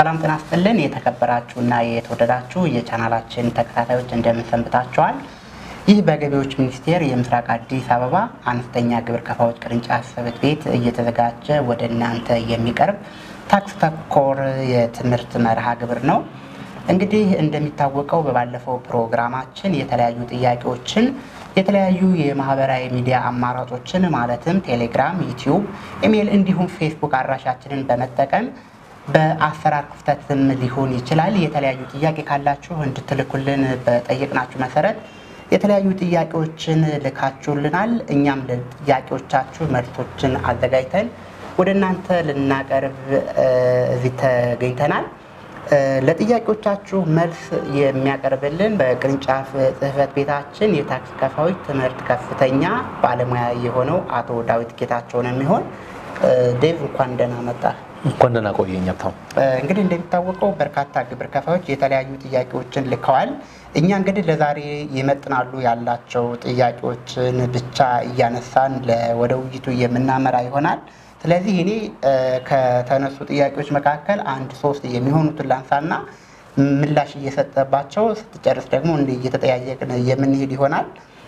ሰላም ጤና ይስጥልን። የተከበራችሁና የተወደዳችሁ የቻናላችን ተከታታዮች እንደምን ሰንብታችኋል? ይህ በገቢዎች ሚኒስቴር የምስራቅ አዲስ አበባ አነስተኛ ግብር ከፋዮች ቅርንጫፍ ጽሕፈት ቤት እየተዘጋጀ ወደ እናንተ የሚቀርብ ታክስ ተኮር የትምህርት መርሃ ግብር ነው። እንግዲህ እንደሚታወቀው በባለፈው ፕሮግራማችን የተለያዩ ጥያቄዎችን የተለያዩ የማህበራዊ ሚዲያ አማራጮችን ማለትም ቴሌግራም፣ ዩቲዩብ፣ ኢሜይል እንዲሁም ፌስቡክ አድራሻችንን በመጠቀም በአሰራር ክፍተትም ሊሆን ይችላል የተለያዩ ጥያቄ ካላችሁ እንድትልኩልን በጠየቅናችሁ መሰረት የተለያዩ ጥያቄዎችን ልካችሁልናል። እኛም ለጥያቄዎቻችሁ መልሶችን አዘጋጅተን ወደ እናንተ ልናቀርብ እዚህ ተገኝተናል። ለጥያቄዎቻችሁ መልስ የሚያቀርብልን በቅርንጫፍ ጽሕፈት ቤታችን የታክስ ከፋዮች ትምህርት ከፍተኛ ባለሙያ የሆነው አቶ ዳዊት ጌታቸው ነው የሚሆን ዴቭ እንኳን ደህና መጣ። እንኳን ደህና ቆየኝ ሀብታሙ። እንግዲህ እንደሚታወቀው በርካታ ግብር ከፋዮች የተለያዩ ጥያቄዎችን ልከዋል። እኛ እንግዲህ ለዛሬ ይመጥናሉ ያላቸው ጥያቄዎችን ብቻ እያነሳን ወደ ውይይቱ የምናመራ ይሆናል። ስለዚህ እኔ ከተነሱ ጥያቄዎች መካከል አንድ ሶስት የሚሆኑትን ላንሳና ምላሽ እየሰጠባቸው ስትጨርስ ደግሞ እንዲህ እየተጠያየቅን የምንሄድ ይሆናል።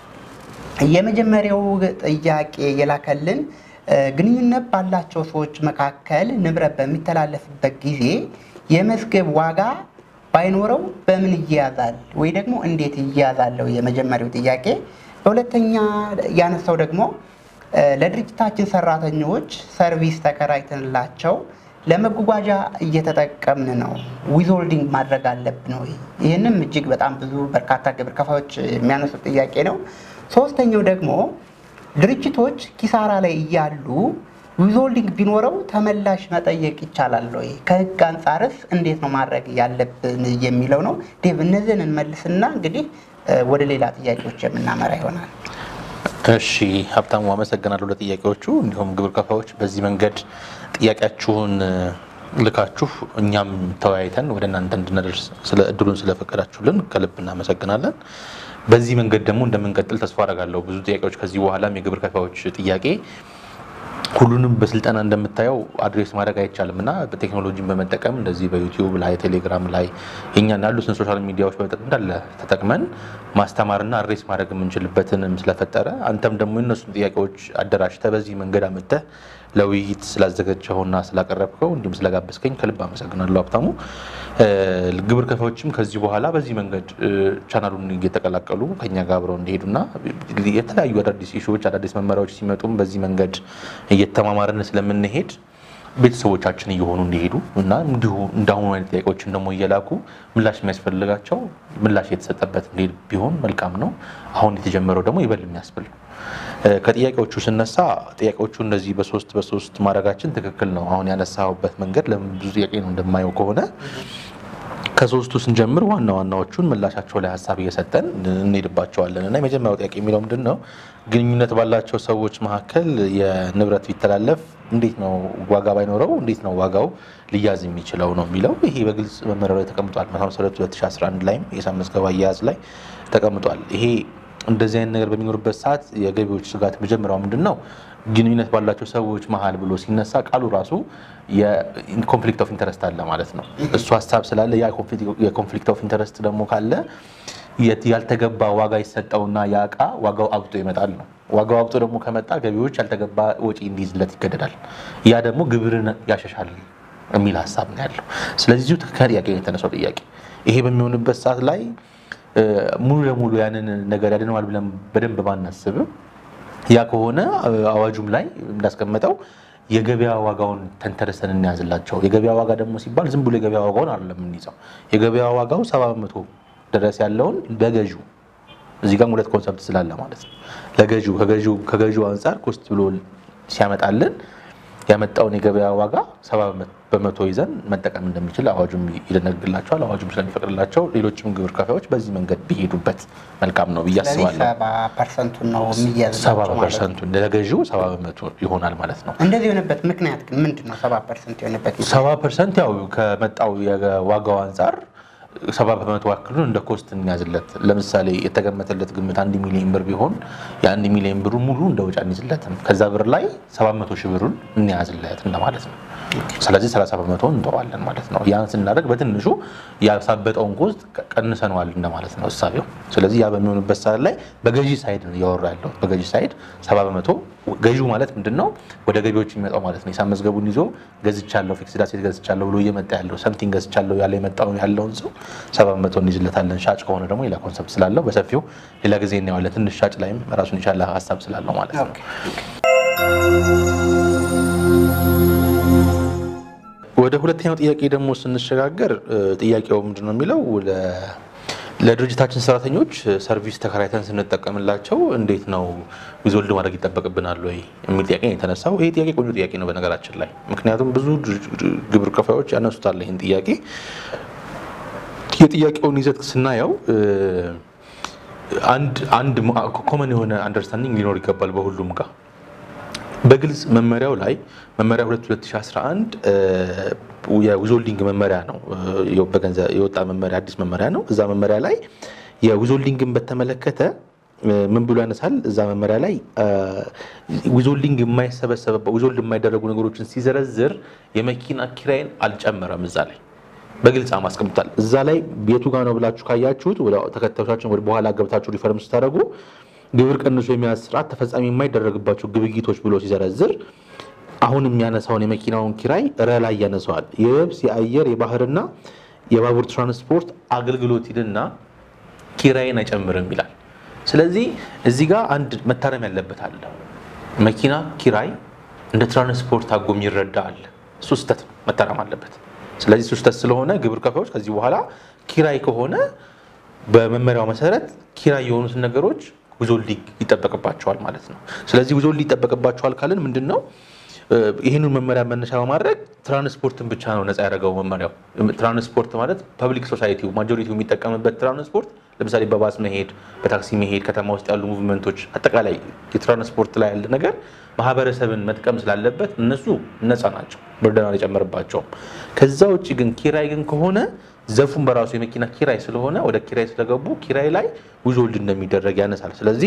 የመጀመሪያው ጥያቄ የላከልን ግንኙነት ባላቸው ሰዎች መካከል ንብረት በሚተላለፍበት ጊዜ የመዝገብ ዋጋ ባይኖረው በምን ይያዛል ወይ ደግሞ እንዴት ይያዛለው? የመጀመሪያው ጥያቄ። በሁለተኛ ያነሳው ደግሞ ለድርጅታችን ሰራተኞች ሰርቪስ ተከራይተንላቸው ለመጓጓዣ እየተጠቀምን ነው፣ ዊዝሆልዲንግ ማድረግ አለብን ወይ? ይህንም እጅግ በጣም ብዙ በርካታ ግብር ከፋዮች የሚያነሱት ጥያቄ ነው። ሶስተኛው ደግሞ ድርጅቶች ኪሳራ ላይ እያሉ ዊዝሆልዲንግ ቢኖረው ተመላሽ መጠየቅ ይቻላል ወይ? ከህግ አንጻርስ እንዴት ነው ማድረግ ያለብን የሚለው ነው። ዴቭ እነዚህን እንመልስና እንግዲህ ወደ ሌላ ጥያቄዎች የምናመራ ይሆናል። እሺ ሀብታሙ አመሰግናለሁ ለጥያቄዎቹ። እንዲሁም ግብር ከፋዮች በዚህ መንገድ ጥያቄያችሁን ልካችሁ እኛም ተወያይተን ወደ እናንተ እንድናደርስ ስለ እድሉን ስለፈቀዳችሁልን ከልብ እናመሰግናለን። በዚህ መንገድ ደግሞ እንደምንቀጥል ተስፋ አደርጋለሁ። ብዙ ጥያቄዎች ከዚህ በኋላም የግብር ከፋዮች ጥያቄ ሁሉንም በስልጠና እንደምታየው አድሬስ ማድረግ አይቻልም እና በቴክኖሎጂን በመጠቀም እንደዚህ በዩቲዩብ ላይ ቴሌግራም ላይ የኛን ያሉትን ሶሻል ሚዲያዎች እንዳለ ተጠቅመን ማስተማርና አድሬስ ማድረግ የምንችልበትንም ስለፈጠረ አንተም ደግሞ የነሱን ጥያቄዎች አደራጅተህ በዚህ መንገድ አመተህ ለውይይት ስላዘጋጀኸውና ስላቀረብከው እንዲሁም ስለጋበዝከኝ ከልብ አመሰግናለሁ ሀብታሙ። ግብር ከፋዮችም ከዚህ በኋላ በዚህ መንገድ ቻናሉን እየተቀላቀሉ ከኛ ጋር አብረው እንዲሄዱና የተለያዩ አዳዲስ ኢሹዎች አዳዲስ መመሪያዎች ሲመጡም በዚህ መንገድ እየተማማርን ስለምንሄድ ቤተሰቦቻችን እየሆኑ እንዲሄዱ እና እንዲሁ እንዳሁኑ አይነት ጥያቄዎችን ደግሞ እየላኩ ምላሽ የሚያስፈልጋቸው ምላሽ የተሰጠበት እንዲሄድ ቢሆን መልካም ነው። አሁን የተጀመረው ደግሞ ይበል የሚያስብል ነው። ከጥያቄዎቹ ስነሳ ጥያቄዎቹ እንደዚህ በሶስት በሶስት ማድረጋችን ትክክል ነው። አሁን ያነሳሁበት መንገድ ለምን ብዙ ጥያቄ ነው እንደማየው ከሆነ ከሶስቱ ስንጀምር ዋና ዋናዎቹን ምላሻቸው ላይ ሀሳብ እየሰጠን እንሄድባቸዋለን እና የመጀመሪያው ጥያቄ የሚለው ምንድን ነው? ግንኙነት ባላቸው ሰዎች መካከል የንብረት ቢተላለፍ እንዴት ነው ዋጋ ባይኖረው እንዴት ነው ዋጋው ሊያዝ የሚችለው ነው የሚለው ይሄ በግልጽ መመሪያው ላይ ተቀምጧል። መሰረቱ 2011 ላይም የሂሳብ መዝገባ አያያዝ ላይ ተቀምጧል። ይሄ እንደዚህ አይነት ነገር በሚኖርበት ሰዓት የገቢዎች ስጋት መጀመሪያው ምንድን ነው? ግንኙነት ባላቸው ሰዎች መሀል ብሎ ሲነሳ ቃሉ ራሱ የኮንፍሊክት ኦፍ ኢንተረስት አለ ማለት ነው። እሱ ሀሳብ ስላለ ያ የኮንፍሊክት ኦፍ ኢንተረስት ደግሞ ካለ ያልተገባ ዋጋ ይሰጠውና ያ እቃ ዋጋው አብጦ ይመጣል ነው። ዋጋው አብጦ ደግሞ ከመጣ ገቢዎች ያልተገባ ወጪ እንዲይዝለት ይገደዳል። ያ ደግሞ ግብርን ያሸሻል የሚል ሀሳብ ነው ያለው። ስለዚህ እዚሁ ከጥያቄ የተነሳው ጥያቄ ይሄ በሚሆንበት ሰዓት ላይ ሙሉ ለሙሉ ያንን ነገር ያድነዋል ብለን በደንብ ባናስብም ያ ከሆነ አዋጁም ላይ እንዳስቀመጠው የገበያ ዋጋውን ተንተርሰን እንያዝላቸው። የገበያ ዋጋ ደግሞ ሲባል ዝም ብሎ የገበያ ዋጋውን አይደለም የምንይዘው። የገበያ ዋጋው ሰባ በመቶ ድረስ ያለውን በገዢው እዚህ ጋር ሁለት ኮንሰፕት ስላለ ማለት ነው። ለገዢው ከገዢው አንጻር ኮስት ብሎ ሲያመጣልን ያመጣውን የገበያ ዋጋ ሰባ በመቶ ይዘን መጠቀም እንደሚችል አዋጁም ይደነግላቸዋል። አዋጁም ስለሚፈቅድላቸው ሌሎችም ግብር ከፋዮች በዚህ መንገድ ቢሄዱበት መልካም ነው ብዬ አስባለሁ። ሰባ ፐርሰንቱን ነው የሚያዝላቸው ሰባ ማለት ነው። በፐርሰንቱ ለገዢው ሰባ በመቶ ይሆናል ማለት ነው። እንደዚህ የሆነበት ምክንያት ግን ምንድን ነው? ሰባ ፐርሰንት የሆነበት ምክንያት ሰባ ፐርሰንት ያው ከመጣው የዋጋው አንጻር ሰባ በመቶ ያክሉን እንደ ኮስት እንያዝለት። ለምሳሌ የተገመተለት ግምት አንድ ሚሊዮን ብር ቢሆን የአንድ ሚሊዮን ብሩ ሙሉ እንደ ወጪ አንይዝለትም። ከዛ ብር ላይ ሰባት መቶ ሺህ ብሩን እንያዝለት እንደማለት ነው። ስለዚህ 30 በመቶ እንተዋለን ማለት ነው። ያን ስናደርግ በትንሹ ያሳበጠውን ኮስት ቀንሰነዋል እንደማለት ነው እሳቤው። ስለዚህ ያ በሚሆንበት ሰዓት ላይ በገዢ ሳይድ ነው እያወራ ያለው። በገዢ ሳይድ 70 በመቶ ገዢው ማለት ምንድን ነው? ወደ ገቢዎች የሚመጣው ማለት ነው። ሂሳብ መዝገቡን ይዞ ገዝቻለሁ፣ ፊክስድ አሴት ገዝቻለሁ ብሎ እየመጣ ያለው ሰምቲንግ ገዝቻለሁ ያለ የመጣው ያለውን ሰው 70 በመቶ እንይዝለታለን። ሻጭ ከሆነ ደግሞ ሌላ ኮንሰፕት ስላለው በሰፊው ሌላ ጊዜ እናየዋለን። ትንሽ ሻጭ ላይም ራሱን የቻለ ሀሳብ ስላለው ማለት ነው። ወደ ሁለተኛው ጥያቄ ደግሞ ስንሸጋገር ጥያቄው ምንድን ነው የሚለው ለድርጅታችን ሰራተኞች ሰርቪስ ተከራይተን ስንጠቀምላቸው እንዴት ነው ዊዝሆልድ ማድረግ ይጠበቅብናል ወይ የሚል ጥያቄ ነው የተነሳው። ይሄ ጥያቄ ቆንጆ ጥያቄ ነው በነገራችን ላይ ምክንያቱም ብዙ ግብር ከፋዮች ያነሱታል ይህን ጥያቄ። የጥያቄውን ይዘት ስናየው አንድ ኮመን የሆነ አንደርስታንዲንግ ሊኖር ይገባል በሁሉም ጋር በግልጽ መመሪያው ላይ መመሪያ 2211 የዊዞልዲንግ መመሪያ ነው የወጣ መመሪያ አዲስ መመሪያ ነው። እዛ መመሪያ ላይ የዊዞልዲንግን በተመለከተ ምን ብሎ ያነሳል? እዛ መመሪያ ላይ ዊዞልዲንግ የማይሰበሰበ ዊዞልድ የማይደረጉ ነገሮችን ሲዘረዝር የመኪና ኪራይን አልጨመረም። እዛ ላይ በግልጽ አስቀምጧል። እዛ ላይ ቤቱ ጋር ነው ብላችሁ ካያችሁት ተከታዮቻችን ወደ በኋላ ገብታችሁ ሪፈርም ስታደርጉ ግብር ቀንሶ የሚያዝ ስርዓት ተፈጻሚ የማይደረግባቸው ግብይቶች ብሎ ሲዘረዝር አሁን የሚያነሳውን የመኪናውን ኪራይ ረ ላይ ያነሰዋል። የየብስ የአየር የባህርና የባቡር ትራንስፖርት አገልግሎት ይልና ኪራይን አይጨምርም ይላል። ስለዚህ እዚህ ጋር አንድ መታረም ያለበት አለ። መኪና ኪራይ እንደ ትራንስፖርት አጎ የሚረዳ አለ። እሱ ስህተት መታረም አለበት። ስለዚህ እሱ ስህተት ስለሆነ ግብር ከፋዮች ከዚህ በኋላ ኪራይ ከሆነ በመመሪያው መሰረት ኪራይ የሆኑትን ነገሮች ዊዞልዲንግ ይጠበቅባቸዋል ማለት ነው። ስለዚህ ዊዞልድ ይጠበቅባቸዋል ካልን ምንድን ነው? ይህንን መመሪያ መነሻ በማድረግ ትራንስፖርትን ብቻ ነው ነፃ ያደረገው መመሪያው። ትራንስፖርት ማለት ፐብሊክ ሶሳይቲው ማጆሪቲው የሚጠቀምበት ትራንስፖርት፣ ለምሳሌ በባስ መሄድ፣ በታክሲ መሄድ፣ ከተማ ውስጥ ያሉ ሙቭመንቶች፣ አጠቃላይ የትራንስፖርት ላይ ያለ ነገር ማህበረሰብን መጥቀም ስላለበት እነሱ ነፃ ናቸው፣ ብርደን አልጨመርባቸውም። ከዛ ውጭ ግን ኪራይ ግን ከሆነ ዘፉን በራሱ የመኪና ኪራይ ስለሆነ ወደ ኪራይ ስለገቡ ኪራይ ላይ ዊዞልድ እንደሚደረግ ያነሳል። ስለዚህ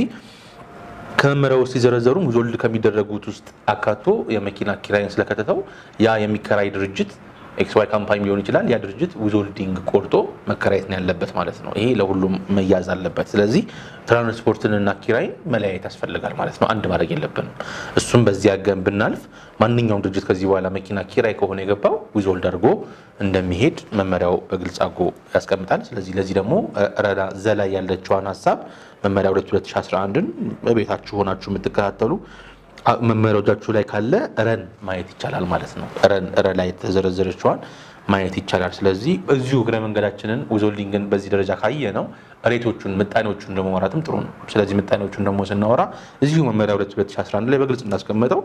ከመመሪያው ውስጥ ሲዘረዘሩም ዊዞልድ ከሚደረጉት ውስጥ አካቶ የመኪና ኪራይን ስለከተተው ያ የሚከራይ ድርጅት ኤክስ ዋይ ካምፓኒ ሊሆን ይችላል። ያ ድርጅት ዊዞልዲንግ ቆርጦ መከራየት ነው ያለበት ማለት ነው። ይሄ ለሁሉም መያዝ አለበት። ስለዚህ ትራንስፖርትንና ኪራይን መለያየት ያስፈልጋል ማለት ነው። አንድ ማድረግ የለብንም። እሱም በዚህ አገን ብናልፍ ማንኛውም ድርጅት ከዚህ በኋላ መኪና ኪራይ ከሆነ የገባው ዊዞልድ አድርጎ እንደሚሄድ መመሪያው በግልጽ አድርጎ ያስቀምጣል። ስለዚህ ለዚህ ደግሞ ረዳ ዘላይ ያለችዋን ሀሳብ መመሪያ 2011ን በቤታችሁ ሆናችሁ የምትከታተሉ መመሪያዎቻችሁ ላይ ካለ ረን ማየት ይቻላል ማለት ነው። ረን ላይ የተዘረዘረችዋን ማየት ይቻላል። ስለዚህ እዚሁ እግረ መንገዳችንን ዊዞልዲንግን በዚህ ደረጃ ካየ ነው ሬቶቹን ምጣኔዎቹን ደግሞ ማውራትም ጥሩ ነው። ስለዚህ ምጣኔዎቹን ደግሞ ስናወራ እዚሁ መመሪያ 2011 ላይ በግልጽ እንዳስቀመጠው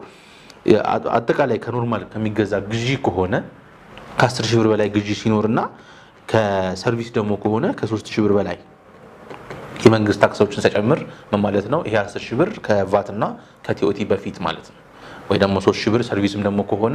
አጠቃላይ ከኖርማል ከሚገዛ ግዢ ከሆነ ከ10 ሺህ ብር በላይ ግዢ ሲኖርና ከሰርቪስ ደግሞ ከሆነ ከ3 ሺህ ብር በላይ የመንግስት ታክሶችን ሲጨምር ምን ማለት ነው? ይሄ 10 ሺህ ብር ከቫት እና ከቲኦቲ በፊት ማለት ነው። ወይ ደግሞ 3 ሺህ ብር ሰርቪስም ደግሞ ከሆነ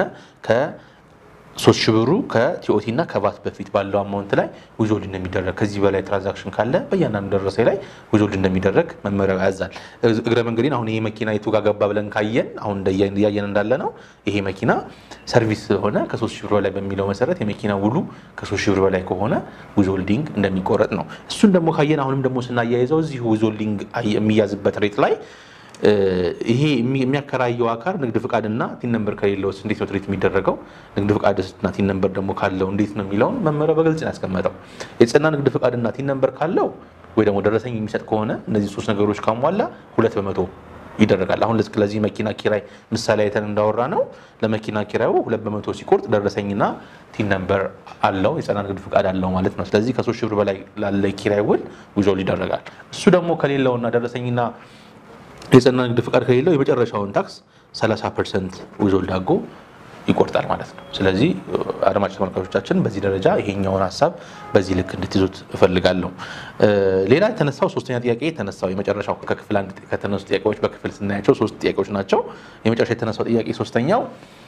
ከ3 ሺህ ብሩ ከቲኦቲ እና ከቫት በፊት ባለው አማውንት ላይ ዊዞልድ እንደሚደረግ ከዚህ በላይ ትራንዛክሽን ካለ በእያንዳንዱ ደረሰኝ ላይ ዊዞልድ እንደሚደረግ መመሪያው ያዛል። እግረ መንገዴን አሁን ይሄ መኪና የቱ ጋር ገባ ብለን ካየን አሁን እያየን እንዳለ ነው ይሄ መኪና ሰርቪስ ስለሆነ ከ3 ሺህ ብር በላይ በሚለው መሰረት የመኪና ውሉ ከ3 ሺህ ብር በላይ ከሆነ ዊዞልዲንግ እንደሚቆረጥ ነው። እሱን ደግሞ ካየን አሁንም ደግሞ ስናያይዘው እዚሁ ዊዞልዲንግ የሚያዝበት ሬት ላይ ይሄ የሚያከራየው አካል ንግድ ፍቃድና ቲን ነምበር ከሌለው እንዴት ነው ትሪት የሚደረገው? ንግድ ፍቃድና ቲን ነምበር ደግሞ ካለው እንዴት ነው የሚለውን መመሪያው በግልጽ ነው ያስቀመጠው። የጸና ንግድ ፍቃድና ቲን ነምበር ካለው ወይ ደግሞ ደረሰኝ የሚሰጥ ከሆነ እነዚህ ሶስት ነገሮች ካሟላ ሁለት በመቶ ይደረጋል። አሁን ለዚህ መኪና ኪራይ ምሳሌ አይተን እንዳወራ ነው ለመኪና ኪራዩ ሁለት በመቶ ሲቆርጥ ደረሰኝና ቲን ነምበር አለው የጸና ንግድ ፍቃድ አለው ማለት ነው። ስለዚህ ከሶስት ሺህ ብር በላይ ላለ ኪራይ ውል ዊዞልድ ይደረጋል። እሱ ደግሞ ከሌለውና ደረሰኝና የጸና ንግድ ፍቃድ ከሌለው የመጨረሻውን ታክስ 30 ፐርሰንት ዊዞልድ አድርጎ ይቆርጣል ማለት ነው። ስለዚህ አድማጭ ተመልካቾቻችን በዚህ ደረጃ ይሄኛውን ሀሳብ በዚህ ልክ እንድትይዙት እፈልጋለሁ። ሌላ የተነሳው ሶስተኛ ጥያቄ የተነሳው የመጨረሻው ከክፍል አንድ ከተነሱ ጥያቄዎች በክፍል ስናያቸው ሶስት ጥያቄዎች ናቸው። የመጨረሻ የተነሳው ጥያቄ ሶስተኛው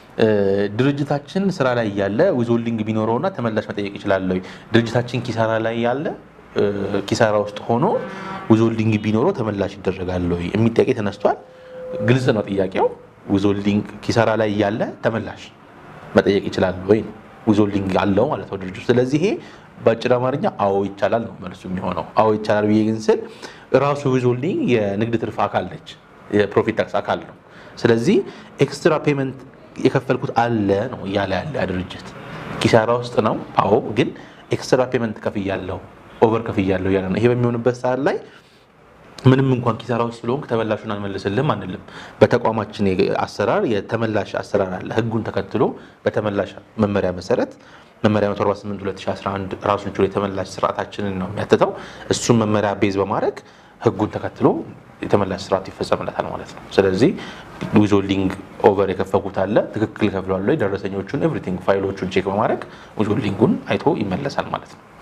ድርጅታችን ስራ ላይ ያለ ዊዞልዲንግ ቢኖረውና ተመላሽ መጠየቅ ይችላል ወይ? ድርጅታችን ኪሳራ ላይ ያለ ኪሳራ ውስጥ ሆኖ ዊዞልዲንግ ቢኖረው ተመላሽ ይደረጋል ወይ የሚል ጥያቄ ተነስቷል። ግልጽ ነው ጥያቄው። ዊዞልዲንግ ኪሳራ ላይ ያለ ተመላሽ መጠየቅ ይችላል ወይ ዊዞልዲንግ አለው ማለት ነው ድርጅቱ። ስለዚህ ይሄ በአጭር አማርኛ አዎ ይቻላል ነው መልሱ የሚሆነው። አዎ ይቻላል ብዬ ግን ስል ራሱ ዊዞልዲንግ የንግድ ትርፍ አካል ነች፣ የፕሮፊት ታክስ አካል ነው። ስለዚህ ኤክስትራ ፔመንት የከፈልኩት አለ ነው እያለ ያለ ያ ድርጅት ኪሳራ ውስጥ ነው። አዎ ግን ኤክስትራ ፔመንት ከፍያለሁ፣ ኦቨር ከፍያለሁ እያለ ነው። ይሄ በሚሆንበት ሰዓት ላይ ምንም እንኳን ኪሳራ ውስጥ ስለሆንክ ተመላሹን አንመልስልም አንልም። በተቋማችን አሰራር የተመላሽ አሰራር አለ። ህጉን ተከትሎ በተመላሽ መመሪያ መሰረት መመሪያ 148 2011 ራሱን ችሎ የተመላሽ ስርዓታችንን ነው የሚያትተው። እሱን መመሪያ ቤዝ በማድረግ ህጉን ተከትሎ የተመላሽ ስርዓት ይፈጸምለታል ማለት ነው። ስለዚህ ዊዞልዲንግ ኦቨር የከፈኩት አለ ትክክል ከፍለዋል ወይ ደረሰኞቹን ኤቭሪቲንግ ፋይሎቹን ቼክ በማድረግ ዊዞልዲንጉን አይቶ ይመለሳል ማለት ነው።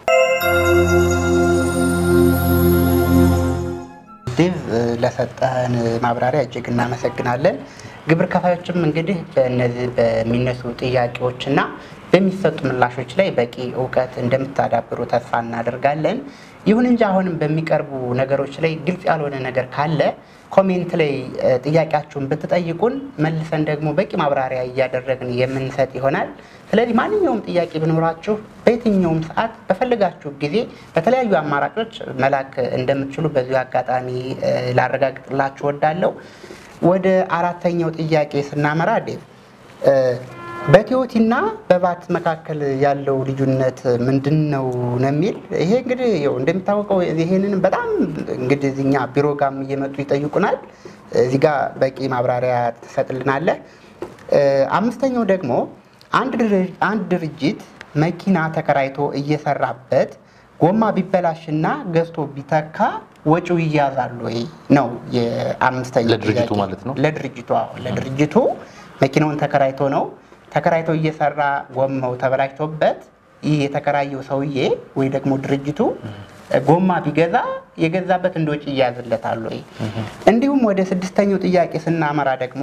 ዴቭ ለሰጠን ማብራሪያ እጅግ እናመሰግናለን። ግብር ከፋዮችም እንግዲህ በእነዚህ በሚነሱ ጥያቄዎችና በሚሰጡ ምላሾች ላይ በቂ እውቀት እንደምታዳብሩ ተስፋ እናደርጋለን። ይሁን እንጂ አሁንም በሚቀርቡ ነገሮች ላይ ግልጽ ያልሆነ ነገር ካለ ኮሜንት ላይ ጥያቄያችሁን ብትጠይቁን መልሰን ደግሞ በቂ ማብራሪያ እያደረግን የምንሰጥ ይሆናል። ስለዚህ ማንኛውም ጥያቄ ቢኖራችሁ በየትኛውም ሰዓት በፈለጋችሁ ጊዜ በተለያዩ አማራጮች መላክ እንደምትችሉ በዚሁ አጋጣሚ ላረጋግጥላችሁ ወዳለው። ወደ አራተኛው ጥያቄ ስናመራ ዴቭ በቲዮቲና በቫት መካከል ያለው ልዩነት ምንድን ነው ነው የሚል ይሄ እንግዲህ ያው እንደሚታወቀው ይሄንን በጣም እንግዲህ እኛ ቢሮ ጋም እየመጡ ይጠይቁናል። እዚህ ጋር በቂ ማብራሪያ ትሰጥልናለህ። አምስተኛው ደግሞ አንድ ድርጅት መኪና ተከራይቶ እየሰራበት ጎማ ቢበላሽና ገዝቶ ቢተካ ወጪው ይያዛል ወይ ነው የአምስተኛው ለድርጅቱ ጥያቄ። ማለት ነው? ለድርጅቱ አዎ፣ ለድርጅቱ መኪናውን ተከራይቶ ነው ተከራይቶ እየሰራ ጎማው ተበላሽቶበት ይህ የተከራየው ሰውዬ ወይ ደግሞ ድርጅቱ ጎማ ቢገዛ የገዛበት እንደ ወጪ ይያዝለታል ወይ? እንዲሁም ወደ ስድስተኛው ጥያቄ ስናመራ ደግሞ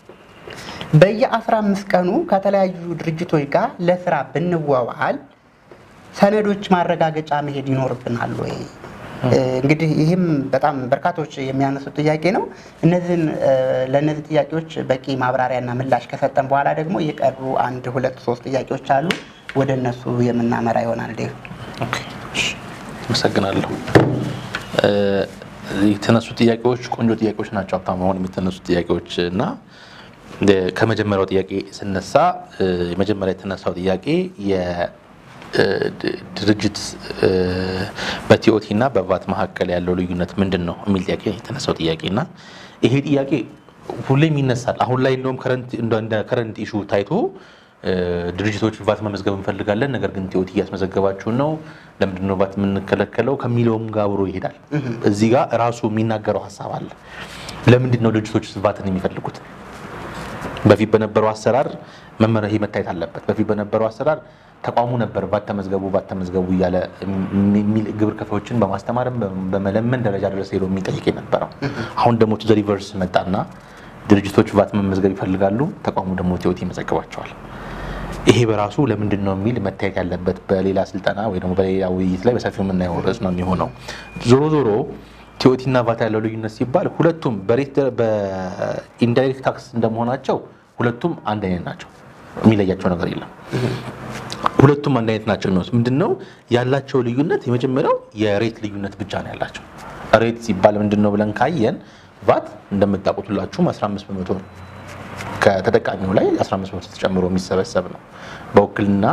በየ15 ቀኑ ከተለያዩ ድርጅቶች ጋር ለስራ ብንዋዋል ሰነዶች ማረጋገጫ መሄድ ይኖርብናል ወይ? እንግዲህ ይህም በጣም በርካቶች የሚያነሱት ጥያቄ ነው። እነዚህን ለእነዚህ ጥያቄዎች በቂ ማብራሪያና ምላሽ ከሰጠን በኋላ ደግሞ የቀሩ አንድ ሁለት ሶስት ጥያቄዎች አሉ። ወደ እነሱ የምናመራ ይሆናል። ዴቭ ኦኬ፣ እሺ፣ አመሰግናለሁ። የተነሱ ጥያቄዎች ቆንጆ ጥያቄዎች ናቸው። ሀብታሙ አሁን የሚተነሱ ጥያቄዎች እና ከመጀመሪያው ጥያቄ ስነሳ የመጀመሪያ የተነሳው ጥያቄ የድርጅት በቲኦቲ እና በቫት መካከል ያለው ልዩነት ምንድን ነው የሚል ጥያቄ ነው የተነሳው ጥያቄ እና ይሄ ጥያቄ ሁሌም ይነሳል። አሁን ላይ እንደውም እንደ ከረንት ኢሹ ታይቶ ድርጅቶች ቫት መመዝገብ እንፈልጋለን፣ ነገር ግን ቲኦቲ እያስመዘገባችሁን ነው፣ ለምንድን ነው ቫት የምንከለከለው ከሚለውም ጋር አብሮ ይሄዳል። እዚህ ጋር ራሱ የሚናገረው ሀሳብ አለ። ለምንድን ነው ድርጅቶች ቫትን የሚፈልጉት? በፊት በነበረው አሰራር መመሪያ ይሄ መታየት አለበት። በፊት በነበረው አሰራር ተቋሙ ነበር ቫት ተመዝገቡ ቫት ተመዝገቡ እያለ የሚል ግብር ከፋዮችን በማስተማርም በመለመን ደረጃ ድረስ ሄዶ የሚጠይቅ የነበረው። አሁን ደግሞ ቱ ዘ ሪቨርስ መጣና ድርጅቶች ቫት መመዝገብ ይፈልጋሉ፣ ተቋሙ ደግሞ ቲኦቲ ይመዘግባቸዋል። ይሄ በራሱ ለምንድን ነው የሚል መታየት ያለበት በሌላ ስልጠና ወይ ደግሞ በሌላ ውይይት ላይ በሰፊው የምናየው ርዕስ ነው የሚሆነው። ዞሮ ዞሮ ቲኦቲ እና ቫት ያለው ልዩነት ሲባል ሁለቱም በኢንዳይሬክት ታክስ እንደመሆናቸው ሁለቱም አንድ አይነት ናቸው። የሚለያቸው ነገር የለም። ሁለቱም አንድ አይነት ናቸው የሚሆኑት ምንድን ነው ያላቸው ልዩነት? የመጀመሪያው የሬት ልዩነት ብቻ ነው ያላቸው። ሬት ሲባል ምንድን ነው ብለን ካየን ቫት እንደምታውቁት ሁላችሁም 15 በመቶ ነው ከተጠቃሚው ላይ 15 በመቶ ተጨምሮ የሚሰበሰብ ነው። በውክልና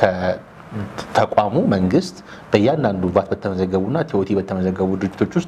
ከተቋሙ መንግስት በእያንዳንዱ ቫት በተመዘገቡና ቲኦቲ በተመዘገቡ ድርጅቶች ውስጥ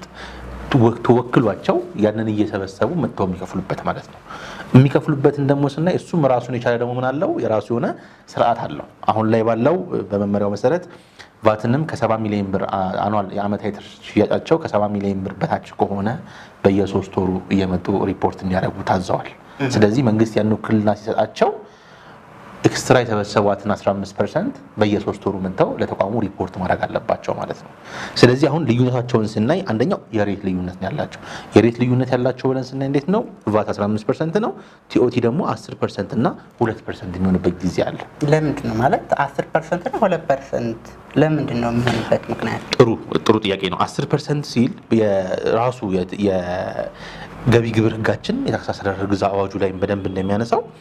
ተወክሏቸው ያንን እየሰበሰቡ መጥተው የሚከፍሉበት ማለት ነው። የሚከፍሉበትን ደግሞ ስናይ እሱም ራሱን የቻለ ደግሞ ምን አለው የራሱ የሆነ ስርዓት አለው። አሁን ላይ ባለው በመመሪያው መሰረት ቫትንም ከሰባ ሚሊዮን ብር አኗል የዓመታዊ ትርፍ ሽያጫቸው ከሰባ ሚሊዮን ብር በታች ከሆነ በየሶስት ወሩ እየመጡ ሪፖርት እንዲያደርጉ ታዘዋል። ስለዚህ መንግስት ያን ውክልና ሲሰጣቸው ኤክስትራ የሰበሰቧትን 15 ፐርሰንት በየሶስት ወሩ መጥተው ለተቋሙ ሪፖርት ማድረግ አለባቸው ማለት ነው። ስለዚህ አሁን ልዩነታቸውን ስናይ አንደኛው የሬት ልዩነት ነው ያላቸው። የሬት ልዩነት ያላቸው ብለን ስናይ እንዴት ነው? ቫት 15 ፐርሰንት ነው። ቲኦቲ ደግሞ 10 ፐርሰንት እና 2 ፐርሰንት የሚሆንበት ጊዜ አለ። ለምንድን ነው ማለት 10 ፐርሰንት እና 2 ፐርሰንት ለምንድን ነው የሚሆንበት ምክንያት? ጥሩ ጥሩ ጥያቄ ነው። 10 ፐርሰንት ሲል የራሱ የገቢ ግብር ህጋችን የታክስ አስተዳደር ግዛ አዋጁ ላይ በደንብ እንደሚያነሳው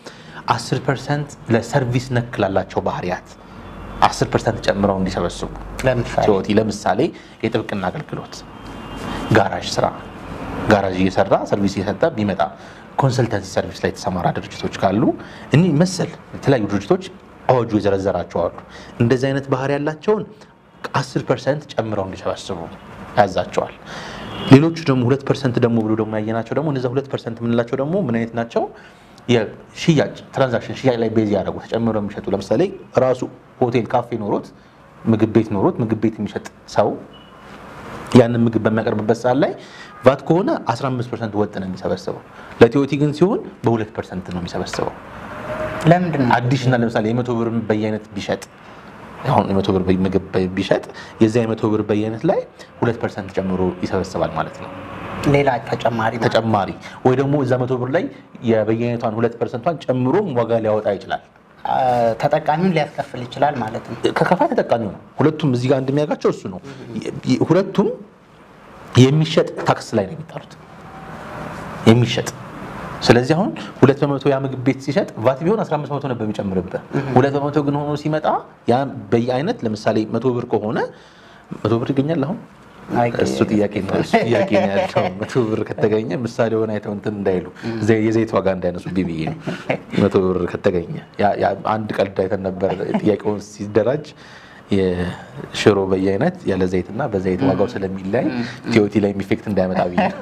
10 ፐርሰንት ለሰርቪስ ነክ ላላቸው ባህሪያት 10 ፐርሰንት ጨምረው እንዲሰበስቡ ለምሳሌ ቲኦቲ ለምሳሌ የጥብቅና አገልግሎት፣ ጋራዥ ስራ ጋራዥ እየሰራ ሰርቪስ እየሰጠ ቢመጣ ኮንሰልተንሲ ሰርቪስ ላይ የተሰማራ ድርጅቶች ካሉ እኒህ መሰል የተለያዩ ድርጅቶች አዋጁ የዘረዘራቸው አሉ። እንደዚህ አይነት ባህሪ ያላቸውን 10 ፐርሰንት ጨምረው እንዲሰበስቡ ያዛቸዋል። ሌሎቹ ደግሞ ሁለት ፐርሰንት ደግሞ ብሎ ደግሞ ያየናቸው ደግሞ እነዚያ ሁለት ፐርሰንት የምንላቸው ደግሞ ምን አይነት ናቸው? የሽያጭ ትራንዛክሽን ሽያጭ ላይ ቤዝ ያደረጉ ተጨምረው የሚሸጡ ለምሳሌ ራሱ ሆቴል ካፌ ኖሮት ምግብ ቤት ኖሮት ምግብ ቤት የሚሸጥ ሰው ያንን ምግብ በሚያቀርብበት ሰዓት ላይ ቫት ከሆነ 15 ፐርሰንት ወጥ ነው የሚሰበስበው። ለቲኦቲ ግን ሲሆን በሁለት ፐርሰንት ነው የሚሰበስበው። ለምንድን ነው አዲሽናል ለምሳሌ የመቶ ብር በየአይነት ቢሸጥ አሁን የመቶ ብር ምግብ ቢሸጥ የዚያ የመቶ ብር በየአይነት ላይ ሁለት ፐርሰንት ጨምሮ ይሰበስባል ማለት ነው። ሌላ ተጨማሪ ማለት ተጨማሪ ወይ ደግሞ እዛ መቶ ብር ላይ የበየአይነቷን ሁለት ፐርሰንቷን ጨምሮም ዋጋ ሊያወጣ ይችላል። አ፣ ተጠቃሚውን ሊያስከፍል ይችላል ማለት ነው። ከከፋይ ተጠቃሚው ነው። ሁለቱም እዚህ ጋር እንደሚያውቃቸው እሱ ነው። የ- ሁለቱም የሚሸጥ ታክስ ላይ ነው የሚጣሉት የሚሸጥ ስለዚህ አሁን ሁለት በመቶ ያ ምግብ ቤት ሲሸጥ ቫት ቢሆን 15 በመቶ ነበር የሚጨምርበት። ሁለት በመቶ ግን ሆኖ ሲመጣ ያ በየአይነት ለምሳሌ መቶ ብር ከሆነ መቶ ብር ይገኛል አሁን አይገኝም። እሱ ጥያቄ ነው እሱ ጥያቄ ነው ያለው። መቶ ብር ከተገኘ ምሳሌ ሆነ አይተው እንትን እንዳይሉ ዘ- የዘይት ዋጋ እንዳይነሱ ብዬ ነው። መቶ ብር ከተገኘ ያ- ያ አንድ ቀልድ አይተን ነበር። ጥያቄውን ሲደራጅ የሽሮ በየአይነት ያለ ዘይትና በዘይት ዋጋው ስለሚለያይ ቲኦቲ ላይ ኢፌክት እንዳያመጣ ብዬ ነው።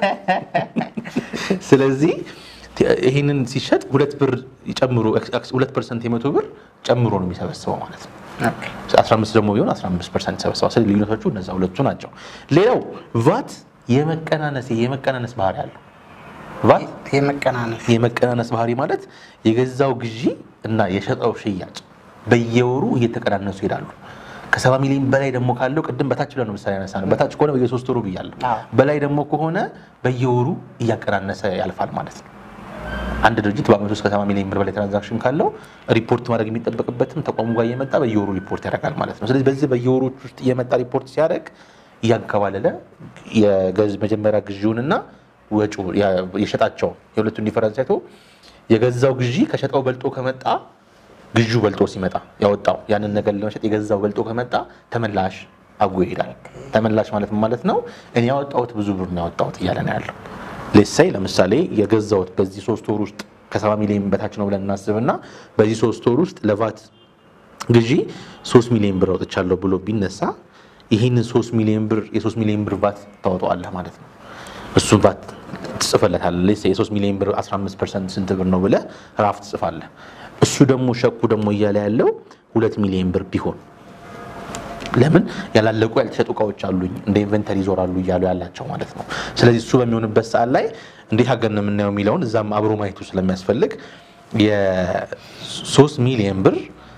ስለዚህ ይህንን ሲሸጥ ሁለት ብር ጨምሮ ሁለት ፐርሰንት የመቶ ብር ጨምሮ ነው የሚሰበስበው ማለት ነው። ኦኬ። 15 ደግሞ ቢሆን 15 ፐርሰንት ይሰበስባል። ስለዚህ ልዩነቶቹ እነዛ ሁለቱ ናቸው። ሌላው ቫት የመቀናነስ የመቀናነስ ባህሪ አለው። ቫት የመቀናነስ የመቀናነስ ባህሪ ማለት የገዛው ግዢ እና የሸጠው ሽያጭ በየወሩ እየተቀናነሱ ይሄዳሉ። ከሰባ ሚሊዮን በላይ ደግሞ ካለው ቅድም በታች ብለን ነው ምሳሌ ያነሳ ነው። በታች ከሆነ በየሶስት ወሩ ብያለሁ። አዎ። በላይ ደግሞ ከሆነ በየወሩ እያቀናነሰ ያልፋል ማለት ነው። አንድ ድርጅት በአመት ውስጥ ከሰባ ሚሊዮን ብር በላይ ትራንዛክሽን ካለው ሪፖርት ማድረግ የሚጠበቅበትም ተቋሙ ጋር እየመጣ በየወሩ ሪፖርት ያደርጋል ማለት ነው። ስለዚህ በዚህ በየወሮች ውስጥ እየመጣ ሪፖርት ሲያደርግ እያንከባለለ የገዝ መጀመሪያ ግዢውንና ወጪው ያ- የሸጣቸውን የሁለቱን ዲፈረንስ አይቶ የገዛው ግዢ ከሸጠው በልጦ ከመጣ ግዢው በልጦ ሲመጣ ያወጣው ያንን ነገር ለመሸጥ የገዛው በልጦ ከመጣ ተመላሽ አጎ ይሄዳል። ተመላሽ ማለት ምን ማለት ነው? እኔ ያወጣሁት ብዙ ብር ነው ያወጣሁት እያለ ነው ያለው። ሌሳይ ለምሳሌ የገዛሁት በዚህ ሶስት ወር ውስጥ ከሰባ ሚሊዮን በታች ነው ብለን እናስብና በዚህ ሶስት ወር ውስጥ ለቫት ግዢ ሶስት ሚሊዮን ብር አውጥቻለሁ ብሎ ቢነሳ ይህንን ሶስት ሚሊዮን ብር የሶስት ሚሊዮን ብር ቫት ታወጣዋለህ ማለት ነው። እሱን ቫት ትጽፈለታለህ። ሌሳ የሶስት ሚሊዮን ብር 15 ፐርሰንት ስንት ብር ነው ብለህ ራፍ ትጽፋለህ። እሱ ደግሞ ሸኩ ደግሞ እያለ ያለው ሁለት ሚሊዮን ብር ቢሆን ለምን ያላለቁ ያልተሸጡ እቃዎች አሉኝ እንደ ኢንቨንተሪ ይዞራሉ እያሉ ያላቸው ማለት ነው። ስለዚህ እሱ በሚሆንበት ሰዓት ላይ እንዴት ሀገር ነው የምናየው የሚለውን እዛም አብሮ ማየቱ ስለሚያስፈልግ የሶስት ሚሊዮን ብር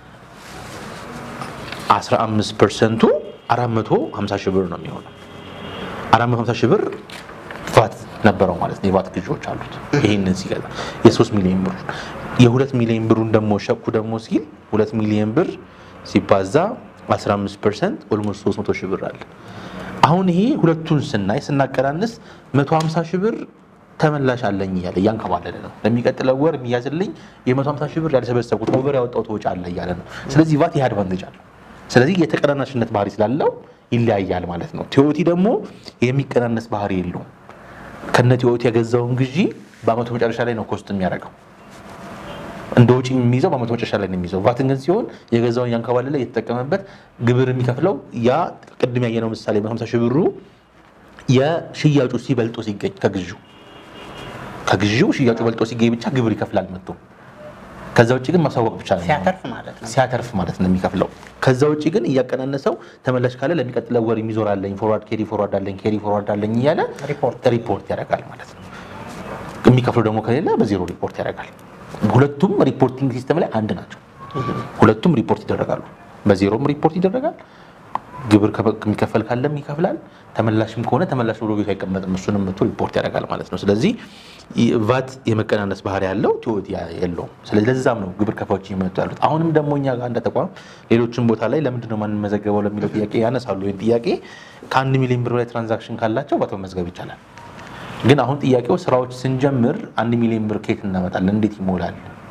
15 ፐርሰንቱ 450 ሺህ ብር ነው የሚሆነው። 450 ሺህ ብር ቫት ነበረው ማለት ነው። የቫት ግዢዎች አሉት። ይህንን ሲገዛ የ3 ሚሊዮን ብር የ2 ሚሊዮን ብሩን ደግሞ ሸኩ ደግሞ ሲል 2 ሚሊዮን ብር ሲባዛ 15 ፐርሰንት ኦልሞስት 300 ሺህ ብር አለ። አሁን ይሄ ሁለቱን ስናይ ስናቀናንስ 150 ሺህ ብር ተመላሽ አለኝ እያለ እያንከባለለ ነው። ለሚቀጥለው ወር የሚያዝልኝ የ150 ሺህ ብር ያልሰበሰብኩት ኦቨር ያወጣሁት ወጪ አለ እያለ ነው። ስለዚህ ቫት ይህ አድቫንቴጅ አለው። ስለዚህ የተቀናናሽነት ባህሪ ስላለው ይለያያል ማለት ነው። ቲኦቲ ደግሞ የሚቀናነስ ባህሪ የለውም። ከነ ቲኦቲ የገዛውን ግዢ በአመቱ መጨረሻ ላይ ነው ኮስት የሚያደርገው እንደ ውጭ የሚይዘው በአመቱ መጨረሻ ላይ ነው የሚይዘው። ቫትን ግን ሲሆን የገዛውን ያንከባለለ የተጠቀመበት ግብር የሚከፍለው ያ ቅድም ያየነው ምሳሌ በ50 ሺህ ብሩ የሽያጩ ሲበልጦ ሲገኝ ከግዢው ከግዢው ሽያጩ በልጦ ሲገኝ ብቻ ግብር ይከፍላል መጥቶ። ከዛ ውጭ ግን ማሳወቅ ብቻ ነው የሚሆነው። ሲያተርፍ ማለት ነው። ሲያተርፍ ማለት ነው የሚከፍለው። ከዛ ውጭ ግን እያቀናነሰው ተመላሽ ካለ ለሚቀጥለው ወር የሚዞር አለኝ፣ ፎርዋርድ ኬሪ ፎርዋርድ አለኝ፣ ኬሪ ፎርዋርድ አለኝ እያለ ሪፖርት ሪፖርት ያደርጋል ማለት ነው። የሚከፍለው ደግሞ ከሌለ በዜሮ ሪፖርት ያደርጋል። ሁለቱም ሪፖርቲንግ ሲስተም ላይ አንድ ናቸው። ሁለቱም ሪፖርት ይደረጋሉ። በዜሮም ሪፖርት ይደረጋል። ግብር ከበ- የሚከፈል ካለም ይከፍላል። ተመላሽም ከሆነ ተመላሽ ብሎ ቤቱ አይቀመጥም። እሱንም መቶ ሪፖርት ያደርጋል ማለት ነው። ስለዚህ ይ- ቫት የመቀናነስ ባህሪ ያለው ቲኦቲ የለውም። ስለዚህ ለዛም ነው ግብር ከፋዮች እየመጡ ያሉት። አሁንም ደግሞ እኛ ጋር እንደ ተቋም ሌሎችን ቦታ ላይ ለምንድን ነው ማንመዘገበው ለሚለው ጥያቄ ያነሳሉ። ይህን ጥያቄ ከአንድ ሚሊዮን ብር በላይ ትራንዛክሽን ካላቸው ቫት መመዝገብ ይቻላል። ግን አሁን ጥያቄው ስራዎች ስንጀምር አንድ ሚሊዮን ብር ከየት እናመጣለን? እንዴት ይሞላል?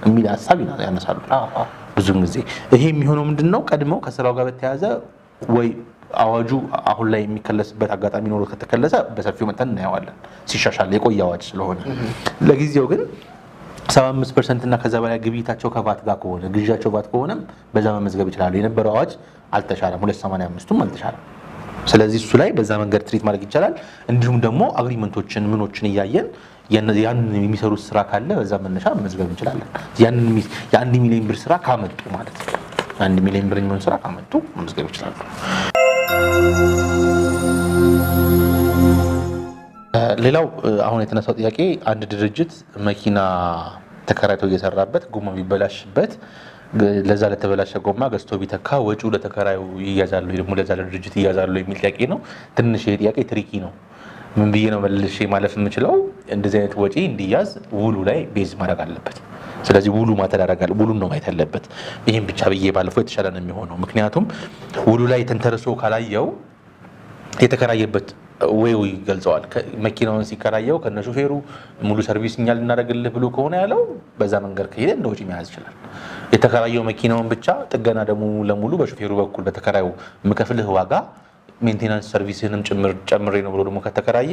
የሚል ሀሳብ ያነሳሉ ብዙን ጊዜ። ይሄ የሚሆነው ምንድን ነው? ቀድመው ከስራው ጋር በተያያዘ ወይ አዋጁ አሁን ላይ የሚከለስበት አጋጣሚ ኖሮ ከተከለሰ በሰፊው መጠን እናየዋለን ሲሻሻል የቆየ አዋጅ ስለሆነ ለጊዜው ግን 75 ፐርሰንት እና ከዛ በላይ ግብይታቸው ከቫት ጋር ከሆነ ግዢያቸው ቫት ከሆነም በዛ መመዝገብ ይችላሉ። የነበረው አዋጅ አልተሻለም፣ 285ቱም አልተሻለም። ስለዚህ እሱ ላይ በዛ መንገድ ትሪት ማድረግ ይቻላል። እንዲሁም ደግሞ አግሪመንቶችን ምኖችን እያየን ያንን የሚሰሩት ስራ ካለ በዛ መነሻ መመዝገብ እንችላለን። የአንድ ሚሊዮን ብር ስራ ካመጡ ማለት ነው። አንድ ሚሊዮን ብር የሚሆን ስራ ካመጡ መመዝገብ ይችላሉ። ሌላው አሁን የተነሳው ጥያቄ አንድ ድርጅት መኪና ተከራይቶ እየሰራበት ጎማ ቢበላሽበት ለዛ ለተበላሸ ጎማ ገዝቶ ቢተካ ወጪው ለተከራዩ ይያዛሉ ደግሞ ለዛ ለድርጅት ይያዛሉ የሚል ጥያቄ ነው። ትንሽ ይሄ ጥያቄ ትሪኪ ነው። ምን ብዬ ነው መልሼ ማለፍ የምችለው? እንደዚህ አይነት ወጪ እንዲያዝ ውሉ ላይ ቤዝ ማድረግ አለበት። ስለዚህ ውሉ ማተዳረጋል ውሉን ነው ማየት ያለበት። ይህም ብቻ ብዬ ባለፈው የተሻለ ነው የሚሆነው። ምክንያቱም ውሉ ላይ ተንተርሶ ካላየው የተከራየበት ወይ ይገልጸዋል። መኪናውን ሲከራየው ከነ ሹፌሩ ሙሉ ሰርቪስ እኛ ልናደርግልህ ብሎ ከሆነ ያለው በዛ መንገድ ከሄደ እንደ ወጪ መያዝ ይችላል። የተከራየው መኪናውን ብቻ ጥገና ደግሞ ለሙሉ በሹፌሩ በኩል በተከራዩ የምከፍልህ ዋጋ ሜንቴናንስ ሰርቪስህንም ጭምር ጨምሬ ነው ብሎ ደግሞ ከተከራየ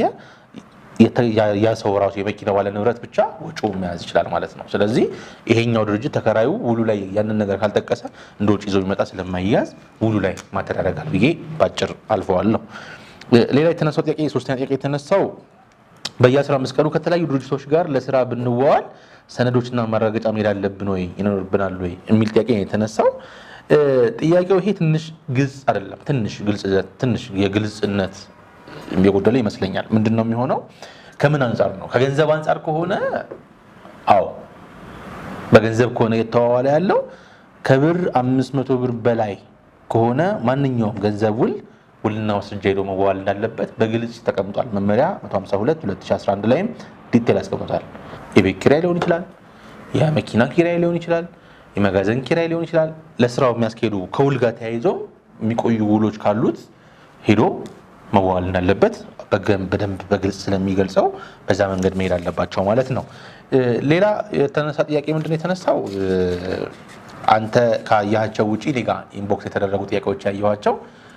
ያ ሰው ራሱ የመኪና ባለ ንብረት ብቻ ወጪውን መያዝ ይችላል ማለት ነው። ስለዚህ ይሄኛው ድርጅት ተከራዩ ውሉ ላይ ያንን ነገር ካልጠቀሰ እንደ ወጪ ይዞ የሚመጣ ስለማይያዝ ውሉ ላይ ማተዳረጋል ብዬ ባጭር አልፈዋለሁ። ሌላ የተነሳው ጥያቄ ሶስተኛ ጥያቄ የተነሳው በየ15 ቀኑ ከተለያዩ ድርጅቶች ጋር ለስራ ብንዋዋል ሰነዶችና ማረጋገጫ መሄድ አለብን ወይ ይኖርብናል ወይ የሚል ጥያቄ ነው የተነሳው። ጥያቄው ይሄ ትንሽ ግልጽ አይደለም። ትንሽ ትንሽ የግልጽነት የጎደለ ይመስለኛል። ምንድን ነው የሚሆነው? ከምን አንጻር ነው? ከገንዘብ አንጻር ከሆነ አዎ፣ በገንዘብ ከሆነ እየተዋዋለ ያለው ከብር 500 ብር በላይ ከሆነ ማንኛውም ገንዘብ ውል ውልና ማስረጃ ሄዶ መዋዋል እንዳለበት በግልጽ ተቀምጧል። መመሪያ 152 2011 ላይም ዲቴል ያስቀምጧል። የቤት ኪራይ ሊሆን ይችላል፣ የመኪና ኪራይ ሊሆን ይችላል፣ የመጋዘን ኪራይ ሊሆን ይችላል። ለስራው የሚያስኬዱ ከውል ጋር ተያይዞ የሚቆዩ ውሎች ካሉት ሄዶ መዋዋል እንዳለበት በደንብ በግልጽ ስለሚገልጸው በዛ መንገድ መሄድ አለባቸው ማለት ነው። ሌላ የተነሳ ጥያቄ ምንድነው የተነሳው? አንተ ካያቸው ውጪ እኔ ጋ ኢንቦክስ የተደረጉ ጥያቄዎች ያየኋቸው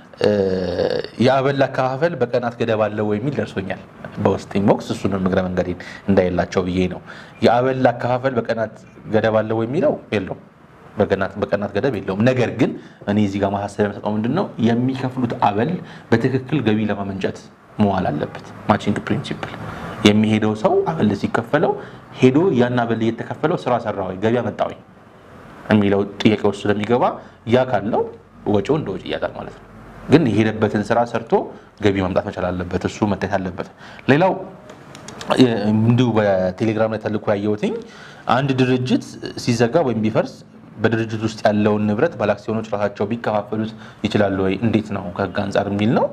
የአበል አከፋፈል በቀናት ገደብ አለው የሚል ደርሶኛል በውስጥ ኢንቦክስ። እሱንም እግረ መንገዴን እንዳይላቸው ብዬ ነው። የአበል አከፋፈል በቀናት ገደብ አለው የሚለው የለውም፣ በቀናት ገደብ የለውም። ነገር ግን እኔ እዚህ ጋር ማሳሰቢያ የምሰጠው ምንድን ነው የሚከፍሉት አበል በትክክል ገቢ ለማመንጨት መዋል አለበት። ማቺንግ ፕሪንሲፕል የሚሄደው ሰው አበል ሲከፈለው ሄዶ ያን አበል እየተከፈለው ስራ ሰራ ወይ ገቢ አመጣ ወይ የሚለው ጥያቄ ውስጥ ስለሚገባ ያ ካለው ወጪው እንደ ወጪ እያጣል ማለት ነው። ግን የሄደበትን ስራ ሰርቶ ገቢ ማምጣት መቻል አለበት። እሱ መታየት አለበት። ሌላው እንዲሁ በቴሌግራም ላይ ተልኮ ያየሁትኝ አንድ ድርጅት ሲዘጋ ወይም ቢፈርስ በድርጅት ውስጥ ያለውን ንብረት ባለአክሲዮኖች ራሳቸው ቢከፋፈሉት ይችላሉ ወይ? እንዴት ነው ከህግ አንጻር የሚል ነው።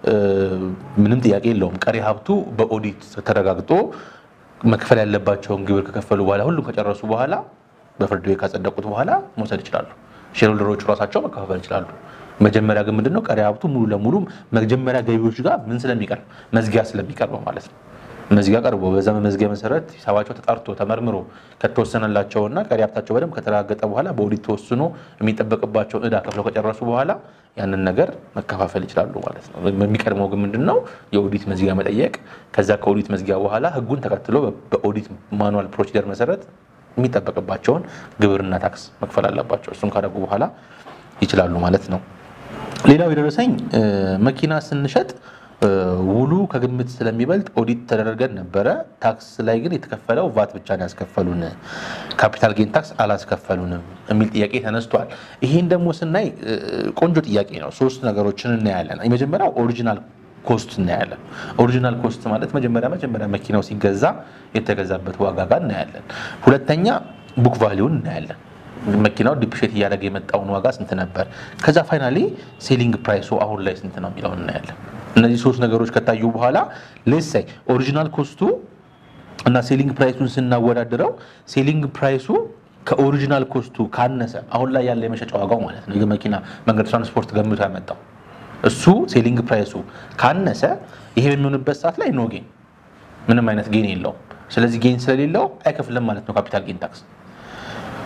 ምንም ጥያቄ የለውም። ቀሪ ሀብቱ በኦዲት ተረጋግጦ መክፈል ያለባቸውን ግብር ከከፈሉ በኋላ ሁሉም ከጨረሱ በኋላ በፍርድ ቤት ካጸደቁት በኋላ መውሰድ ይችላሉ። ሼርሆልደሮቹ ራሳቸው መከፋፈል ይችላሉ። መጀመሪያ ግን ምንድነው ቀሪ ሀብቱ ሙሉ ለሙሉ መጀመሪያ ገቢዎች ጋር ምን ስለሚቀርብ መዝጊያ ስለሚቀርበው ማለት ነው። መዝጊያ ቀርቦ በዛ መዝጊያ መሰረት ሂሳባቸው ተጣርቶ ተመርምሮ ከተወሰነላቸውና ቀሪ ሀብታቸው በደንብ ከተረጋገጠ በኋላ በኦዲት ተወስኖ የሚጠበቅባቸውን እዳ ከፍለው ከጨረሱ በኋላ ያንን ነገር መከፋፈል ይችላሉ ማለት ነው። የሚቀድመው ግን ምንድነው የኦዲት መዝጊያ መጠየቅ፣ ከዛ ከኦዲት መዝጊያ በኋላ ህጉን ተከትሎ በኦዲት ማኑዋል ፕሮሲደር መሰረት የሚጠበቅባቸውን ግብርና ታክስ መክፈል አለባቸው። እሱን ካደረጉ በኋላ ይችላሉ ማለት ነው። ሌላው የደረሰኝ መኪና ስንሸጥ ውሉ ከግምት ስለሚበልጥ ኦዲት ተደረገን ነበረ። ታክስ ላይ ግን የተከፈለው ቫት ብቻ ነው ያስከፈሉን፣ ካፒታል ጌን ታክስ አላስከፈሉንም የሚል ጥያቄ ተነስቷል። ይሄን ደግሞ ስናይ ቆንጆ ጥያቄ ነው። ሶስት ነገሮችን እናያለን። የመጀመሪያው ኦሪጂናል ኮስት እናያለን። ኦሪጂናል ኮስት ማለት መጀመሪያ መጀመሪያ መኪናው ሲገዛ የተገዛበት ዋጋ ጋር እናያለን። ሁለተኛ ቡክ ቫሊዩን እናያለን። መኪናው ዲፕሼት እያደረገ የመጣውን ዋጋ ስንት ነበር፣ ከዛ ፋይናሊ ሴሊንግ ፕራይሱ አሁን ላይ ስንት ነው የሚለውን እናያለን። እነዚህ ሶስት ነገሮች ከታዩ በኋላ ሌሳይ ኦሪጂናል ኮስቱ እና ሴሊንግ ፕራይሱን ስናወዳድረው ሴሊንግ ፕራይሱ ከኦሪጂናል ኮስቱ ካነሰ አሁን ላይ ያለ የመሸጫ ዋጋው ማለት ነው የመኪና መንገድ ትራንስፖርት ገምቶ ያመጣው እሱ ሴሊንግ ፕራይሱ ካነሰ ይሄ በሚሆንበት ሰዓት ላይ ኖ ጌን ምንም አይነት ጌን የለውም። ስለዚህ ጌን ስለሌለው አይከፍልም ማለት ነው ካፒታል ጌን ታክስ።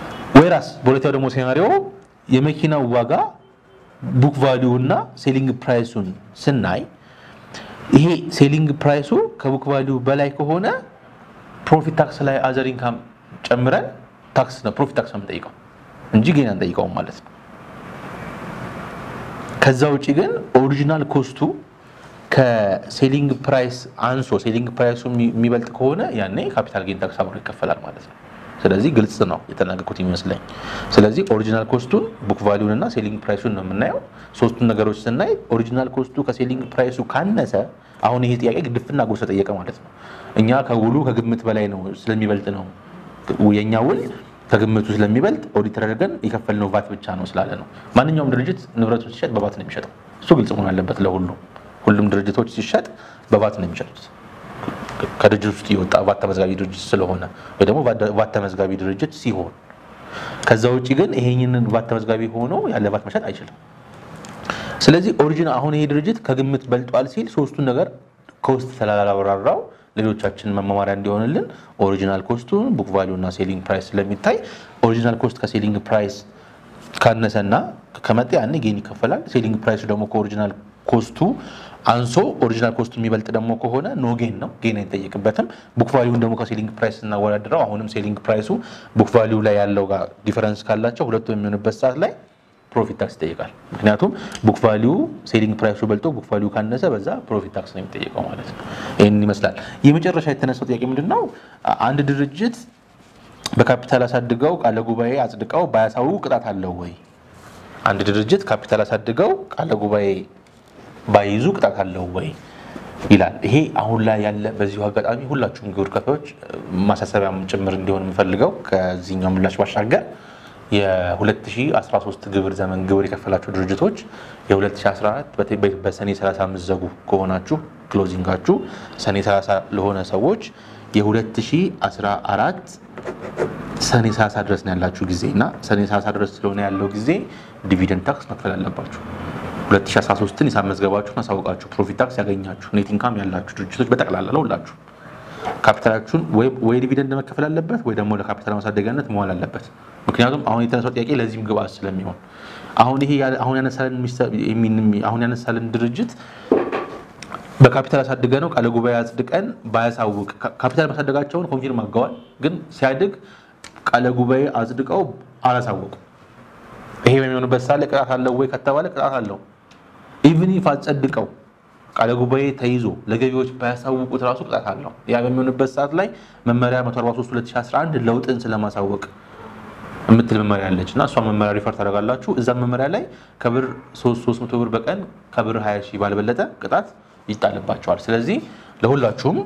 ወይራስ በሁለተኛው ደግሞ ሴናሪዮ የመኪናው ዋጋ ቡክ ቫሊዩ እና ሴሊንግ ፕራይሱን ስናይ ይሄ ሴሊንግ ፕራይሱ ከቡክ ቫሊዩ በላይ ከሆነ ፕሮፊት ታክስ ላይ አዘር ኢንካም ጨምረን ታክስ ነው ፕሮፊት ታክስ ነው የምንጠይቀው እንጂ ጌን አንጠይቀውም ማለት ነው። ከዛ ውጭ ግን ኦሪጂናል ኮስቱ ከሴሊንግ ፕራይስ አንሶ ሴሊንግ ፕራይሱ የሚበልጥ ከሆነ ያኔ ካፒታል ጌን ታክስ አብሮ ይከፈላል ማለት ነው። ስለዚህ ግልጽ ነው የተናገርኩት ይመስለኝ። ስለዚህ ኦሪጂናል ኮስቱን ቡክ ቫሊዩን እና ሴሊንግ ፕራይሱን ነው የምናየው። ሶስቱን ነገሮች ስናይ ኦሪጂናል ኮስቱ ከሴሊንግ ፕራይሱ ካነሰ አሁን ይሄ ጥያቄ ግድፍና ጎስ ተጠየቀ ማለት ነው። እኛ ከውሉ ከግምት በላይ ነው ስለሚበልጥ ነው የእኛ ውል ከግምቱ ስለሚበልጥ ኦዲት አድርገን የከፈልነው ቫት ብቻ ነው ስላለ ነው። ማንኛውም ድርጅት ንብረቱን ሲሸጥ በቫት ነው የሚሸጠው። እሱ ግልጽ መሆን አለበት ለሁሉም። ሁሉም ድርጅቶች ሲሸጥ በቫት ነው የሚሸጡት ከድርጅት ውስጥ የወጣ ቫት ተመዝጋቢ ድርጅት ስለሆነ ወይ ደግሞ ቫት ተመዝጋቢ ድርጅት ሲሆን፣ ከዛ ውጭ ግን ይሄንን ቫት ተመዝጋቢ ሆኖ ያለ ቫት መሸጥ አይችልም። ስለዚህ ኦሪጂን አሁን ይሄ ድርጅት ከግምት በልጧል ሲል ሶስቱን ነገር ከውስጥ ስላላብራራው ሌሎቻችን መማማሪያ እንዲሆንልን ኦሪጂናል ኮስቱን ቡክ ቫሊዩ እና ሴሊንግ ፕራይስ ስለሚታይ ኦሪጂናል ኮስት ከሴሊንግ ፕራይስ ካነሰና ከመጣ ያኔ ጌን ይከፈላል። ሴሊንግ ፕራይሱ ደግሞ ከኦሪጂናል ኮስቱ አንሶ ኦሪጂናል ኮስቱ የሚበልጥ ደግሞ ከሆነ ኖ ጌን ነው፣ ጌን አይጠየቅበትም። ቡክ ቫሊዩን ደግሞ ከሴሊንግ ፕራይስ ስናወዳድረው አሁንም ሴሊንግ ፕራይሱ ቡክ ቫሊዩ ላይ ያለው ጋር ዲፈረንስ ካላቸው ሁለቱ የሚሆንበት ሰዓት ላይ ፕሮፊት ታክስ ይጠይቃል። ምክንያቱም ቡክ ቫሊዩ ሴሊንግ ፕራይሱ በልጦ ቡክ ቫሊዩ ካነሰ በዛ ፕሮፊት ታክስ ነው የሚጠየቀው ማለት ነው። ይህን ይመስላል። የመጨረሻ የተነሳው ጥያቄ ምንድን ነው? አንድ ድርጅት በካፒታል አሳድገው ቃለ ጉባኤ አጽድቀው ባያሳውቁ ቅጣት አለው ወይ? አንድ ድርጅት ካፒታል አሳድገው ቃለ ጉባኤ ባይይዙ ቅጣት አለው ወይ ይላል። ይሄ አሁን ላይ ያለ በዚሁ አጋጣሚ ሁላችሁም ግብር ከፋዮች ማሳሰቢያም ጭምር እንዲሆን የምፈልገው ከዚህኛው ምላሽ ባሻገር የ2013 ግብር ዘመን ግብር የከፈላችሁ ድርጅቶች የ2014 በሰኔ 30 የምትዘጉ ከሆናችሁ ክሎዚንጋችሁ ሰኔ 30 ለሆነ ሰዎች የ2014 ሰኔ 30 ድረስ ነው ያላችሁ ጊዜ እና ሰኔ 30 ድረስ ስለሆነ ያለው ጊዜ ዲቪደንድ ታክስ መክፈል አለባችሁ። 2013ን ሂሳብ መዝገባችሁን አሳውቃችሁ ፕሮፊት ታክስ ያገኛችሁ ኔት ኢንካም ያላችሁ ድርጅቶች በጠቅላላ ለሁላችሁ ካፒታላችሁን ወይ ዲቪደንድ መከፈል አለበት ወይ ደግሞ ለካፒታል ማሳደጊያነት መዋል አለበት። ምክንያቱም አሁን የተነሳው ጥያቄ ለዚህም ግብአት ስለሚሆን አሁን ይሄ አሁን ያነሳልን ድርጅት በካፒታል አሳድገ ነው ቃለ ጉባኤ አጽድቀን ባያሳውቅ ካፒታል ማሳደጋቸውን ኮንፊርም አድርገዋል። ግን ሲያድግ ቃለ ጉባኤ አጽድቀው አላሳወቁ። ይሄ በሚሆንበት ሳለ ቅጣት አለው ወይ ከተባለ ቅጣት አለው። ኢቭን ኢፍ አጸድቀው ቃለ ጉባኤ ተይዞ ለገቢዎች ባያሳውቁት ራሱ ቅጣት አለው። ያ በሚሆንበት ሰዓት ላይ መመሪያ 143 2011 ለውጥን ስለማሳወቅ የምትል መመሪያ አለች እና እሷን መመሪያ ሪፈር ታደርጋላችሁ። እዛ መመሪያ ላይ ከብር 300 ብር በቀን ከብር 20 ሺህ ባልበለጠ ቅጣት ይጣልባቸዋል። ስለዚህ ለሁላችሁም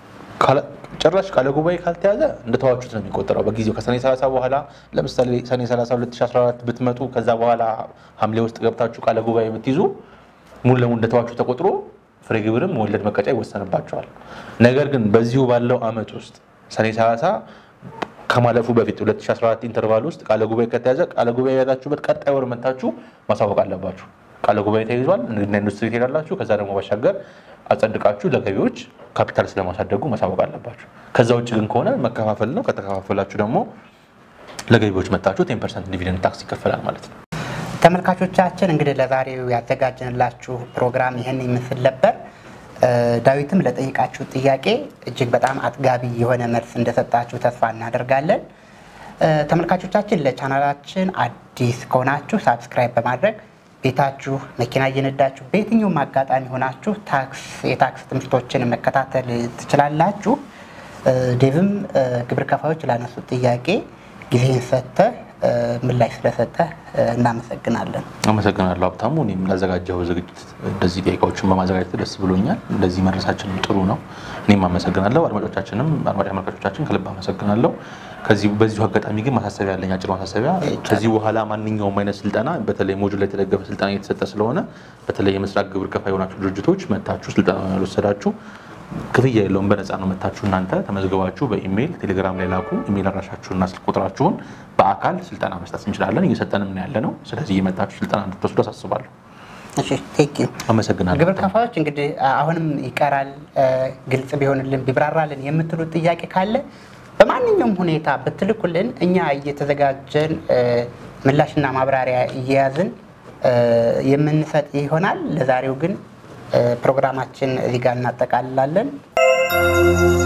ጭራሽ ቃለ ጉባኤ ካልተያዘ እንደተዋችሁት ነው የሚቆጠረው። በጊዜው ከሰኔ 30 በኋላ ለምሳሌ ሰኔ 30 2014 ብትመጡ ከዛ በኋላ ሐምሌ ውስጥ ገብታችሁ ቃለ ጉባኤ ብትይዙ ሙሉ ለሙሉ እንደተዋችሁ ተቆጥሮ ፍሬ ግብርም ወለድ መቀጫ ይወሰንባቸዋል። ነገር ግን በዚሁ ባለው ዓመት ውስጥ ሰኔ 30 ከማለፉ በፊት 2014 ኢንተርቫል ውስጥ ቃለ ጉባኤ ከተያዘ ቃለ ጉባኤ የያዛችሁበት ቀጣይ ወር መታችሁ ማሳወቅ አለባችሁ። ቃለ ጉባኤ ተይዟል፣ ንግድና ኢንዱስትሪ ትሄዳላችሁ። ከዛ ደግሞ ባሻገር አጸድቃችሁ ለገቢዎች ካፒታል ስለማሳደጉ ማሳወቅ አለባችሁ። ከዛ ውጭ ግን ከሆነ መከፋፈል ነው። ከተከፋፈላችሁ ደግሞ ለገቢዎች መታችሁ ቴን ፐርሰንት ዲቪደንድ ታክስ ይከፈላል ማለት ነው። ተመልካቾቻችን እንግዲህ ለዛሬው ያዘጋጀንላችሁ ፕሮግራም ይህን ይመስል ነበር። ዳዊትም ለጠይቃችሁ ጥያቄ እጅግ በጣም አጥጋቢ የሆነ መልስ እንደሰጣችሁ ተስፋ እናደርጋለን። ተመልካቾቻችን ለቻናላችን አዲስ ከሆናችሁ ሳብስክራይብ በማድረግ ቤታችሁ መኪና እየነዳችሁ በየትኛውም አጋጣሚ ሆናችሁ ታክስ የታክስ ትምህርቶችን መከታተል ትችላላችሁ። ዴቭም ግብር ከፋዮች ላነሱት ጥያቄ ጊዜን ሰጥተህ ምላሽ ስለሰጠህ እናመሰግናለን። አመሰግናለሁ ሀብታሙ። እኔም ላዘጋጀው ዝግጅት እንደዚህ ጥያቄዎችን በማዘጋጀት ደስ ብሎኛል። እንደዚህ መድረሳችንም ጥሩ ነው። እኔም አመሰግናለሁ። አድማጮቻችንም አድማጭ ተመልካቾቻችን ከልብ አመሰግናለሁ። ከዚህ በዚሁ አጋጣሚ ግን ማሳሰቢያ ያለኝ አጭር ማሳሰቢያ፣ ከዚህ በኋላ ማንኛውም አይነት ስልጠና በተለይ ሞጁል ላይ የተደገፈ ስልጠና እየተሰጠ ስለሆነ በተለይ የምስራቅ ግብር ከፋይ የሆናችሁ ድርጅቶች መታችሁ ስልጠና ያልወሰዳችሁ ክፍያ የለውም። በነፃ ነው መታችሁ እናንተ ተመዝግባችሁ በኢሜይል ቴሌግራም ላይ ላኩ። ኢሜይል አድራሻችሁንና ስልክ ቁጥራችሁን በአካል ስልጠና መስጠት እንችላለን። እየሰጠንም ነው ያለ ነው። ስለዚህ እየመጣችሁ ስልጠና እንድትወስዱ አሳስባለሁ። እሺ ቴንክ ዩ። አመሰግናለሁ። ግብር ከፋዮች እንግዲህ አሁንም ይቀራል ግልጽ ቢሆንልን ቢብራራልን የምትሉት ጥያቄ ካለ በማንኛውም ሁኔታ ብትልኩልን እኛ እየተዘጋጀን ምላሽና ማብራሪያ እየያዝን የምንሰጥ ይሆናል። ለዛሬው ግን ፕሮግራማችን እዚህ ጋር እናጠቃልላለን።